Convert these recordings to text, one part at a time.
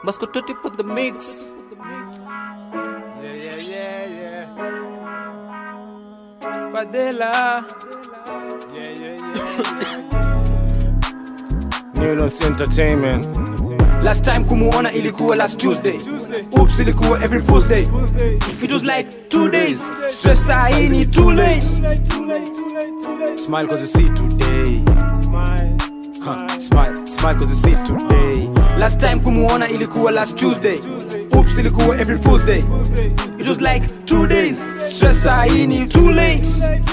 Mascototi put the mix. Yeah, yeah, yeah, yeah. Fadela. Yeah, yeah, yeah. yeah. New Notes Entertainment. Last time kumuona ilikuwa last Tuesday. Oops ilikuwa every Fool's Day. It was like two days. Stress saa hii ni too late. Smile cause you see today. Smile. Huh. Smile, smile cause you see today. Last time kumuona ilikuwa last Tuesday. Oops ilikuwa every Fool's Day. It was like two days. Stress saa hii ni too late.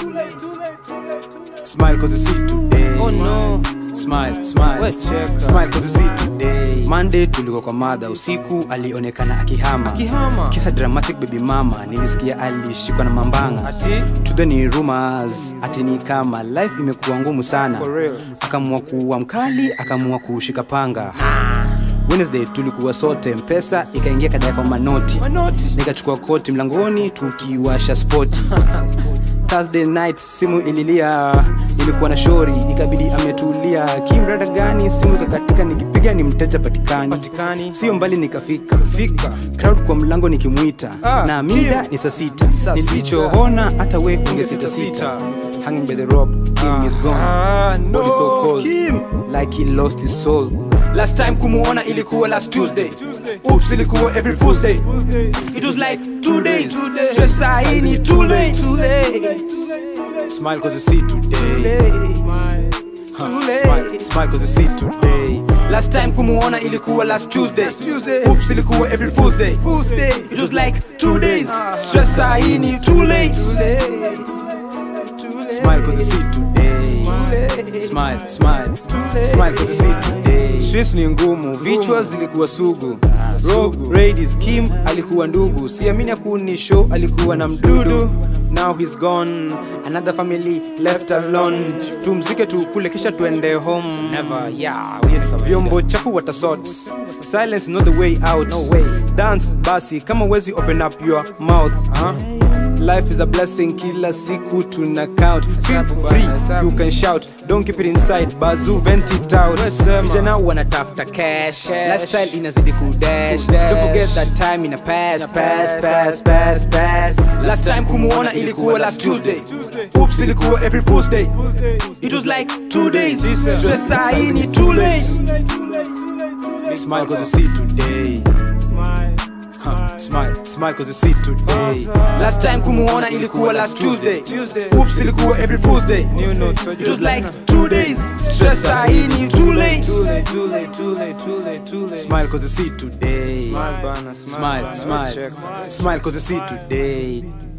Smile cause you see today. Oh no. Smile, smile. We cheka. Smile cause you see today. Monday tulikuwa kwa madha usiku alionekana akihama. Akihama. Kisa dramatic baby mama nilisikia alishikwa na mambanga. Ati? Tude ni rumors ati ni kama life imekuwa ngumu sana. For real. Akaamua kuwa mkali, akaamua kushika panga. Wednesday tulikuwa sote mpesa ikaingia kadaya kwa manoti. Manoti. Nikachukua koti mlangoni tukiwasha spoti. Thursday night simu ililia, ilikuwa na shori, ikabidi ametulia. Kimrada gani? Simu ikakatika, nikipiga ni mteja patikani, Patikani. sio mbali nikafika fika, crowd kwa mlango nikimwita, Ah, na mida ni saa sita. Saa sita. Nilichoona hata we unge sita sita, hanging by the rope, Kim is gone, Ah, no. body so cold, Kim. like he lost his soul. Last time kumuona ilikuwa last Tuesday. Oops ilikuwa every Fool's Day. It was like two days. Stress saa hii ni too late. Smile cause you see today. Huh. Smile, smile cause you see today. Last time kumuona ilikuwa last Tuesday. Oops ilikuwa every Fool's Day. It was like two days. Stress saa hii ni too late. Smile cause you see today. Smile, smile. Smile cause you see today. Streets ni ngumu, vichwa zilikuwa sugu. Rogue, Ladies, Kim alikuwa ndugu. Siamini akuni show alikuwa na mdudu. Now he's gone, another family left alone. Tumzike tukule kisha tuende home. Never, yeah. huyo ni kawaida. Vyombo chafu watasort. Silence not the way out. No way. Dance basi kama wezi open up your mouth. Huh? Life is a blessing, kila siku tuna count. Feel Hesabu free, bana, hesabu. you can shout. Don't keep it inside, bazoo vent it out. Wesema. Vijana wanatafuta cash, lifestyle inazidi kudash. Kudash. Don't forget that time in a pass, pass, pass, pass, pass. Last time kumuona ilikuwa last Tuesday. Oops ilikuwa every Fool's Day. It was like two days. Stress saa hii ni too late. Smile cause you see today. Smile. Huh. Smile, smile cause you see today. Last time kumuona ilikuwa last Tuesday. Oops ilikuwa every Fool's Day. New notes. It was like two days. Stress saa hii ni too late. Too late, too late, too late, too late, too late. Smile cause you see today. Smile bana, smile Smile, bana. smile. Check. Smile cause you see today.